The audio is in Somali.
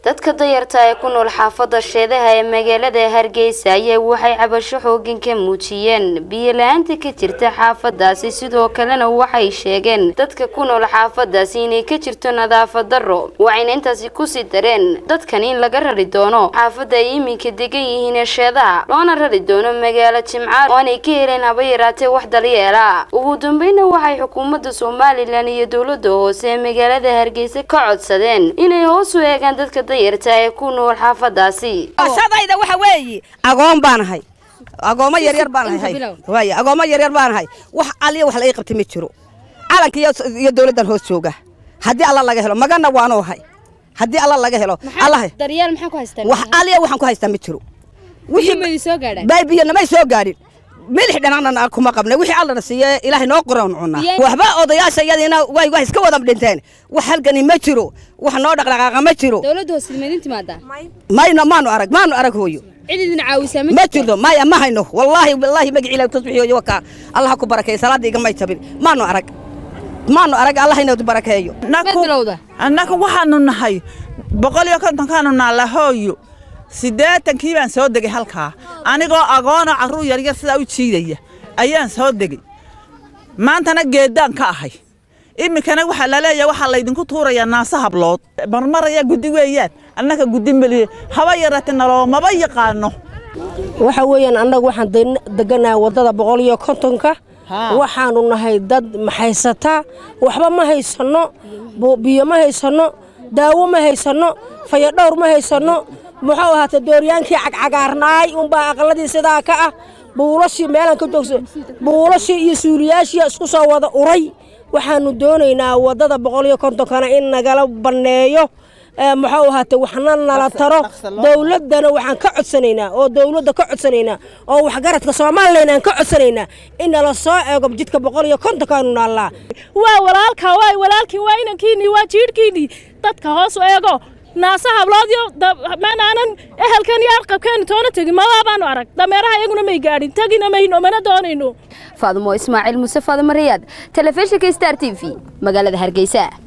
dadka dayarta ee ku nool xaafada sheedaha ee magaalada hargeysa ayaa waxay cabasho xoogan ka muujiyeen biyo la-aanta ka jirta xaafadaasi sidoo kalena waxay sheegeen dadka ku nool xaafadaasi inay ka jirto nadaafad daro waxayna intaasi kusii dareen dadkan in laga rari doono xaafada ay iminka degan yihiin ee sheedaha loona rari doono magaalo jimcaad oo aanay ka heleen haba yaraatee wax dalyeela ugu dambayna waxay xukuumadda somalilan iyo dowlada hoose ee magaalada hargeysa ka codsadeen inay hoos u eegaan dadka dayarta ee ku nool xaafadaasi ashadayda waxa weeye agoon baan ahay agoomo yaryar baan ahay waay agoomo yaryar baan ahay wax aliya wax la ii qabtay ma jiro calanka iyo dowladdan hoos jooga haddii alla laga helo magana waanu ahay haddii alla laga helo allah daryeel maxaa ku haystaan wax aliya waxaan ku haystaa ma jiro wixii soo gaadhaan baybiyo namay soo gaadhin milix dhanaan kuma qabnay wixii allana siiye ilaahay noo qoran cunaa waxba odayaasha iyadiina way wax iska wada dhinteen wax halkani ma jiro wax noo dhaqdhaqaaqa ma jiro dowladda hoose idin timaadaa mayno maanu arag maanu arag hooyo cid idin caawisaa ma jirto maya ma hayno wallaahi wallaahi magaci ilaah tasbixiyo waka allah ku barakeeyo salaada iga may jabin maanu arag maanu arag allah inuu barakeeyo bilowda annaga waxaanu nahay boqol iyo kontonkaanu naalla hooyo siddeetankii baan soo degay halkaa anigoo agoona carruur yaryar sidaa u jiidaya ayaan soo degay maantana geeddaan ka ahay iminkana waxaa la leeyahay waxaa laydinku tuurayaa naase hablood marmaraya guddi weeyaan annaga guddi meliye haba yarate naloomaba yaqaano waxa weeyaan annagu waxaan deganahay waddada boqol iyo kontonka waxaanu nahay dad maxaysataa waxba ma haysanno biyo ma haysanno daawo ma haysanno fayadhowr ma haysanno muxuu ahaatee dooryaankii cagcagaarnaay unbaa aqaladii sidaa ka ah buulashii meelaan ka joogsa buulashii iyo suuliyaashii isku soo wada uray waxaanu doonaynaa waddada boqol iyo kontonkana in nagala banneeyo muxuu ahaatee waxna nala taro dowladdana waxaan ka codsanaynaa oo dowladda ka codsanaynaa oo waxgaradka somalilan aan ka codsanaynaa in nala soo eego jidka boqol iyo kontonkaanu naallaa waa walaalka waay walaalkiin waa inankiinnii waa jiidhkiinnii dadka hoos u eego naasa habloodyo manaanan ehelkan iyo arqabkeenu toona tegin mabaabaanu arag dameeraha iyaguna may gaadhin tegina mayno mana doonayno faadumo ismaaciil muse faadimo rayaad telefishinka star t v magaalada hargeysa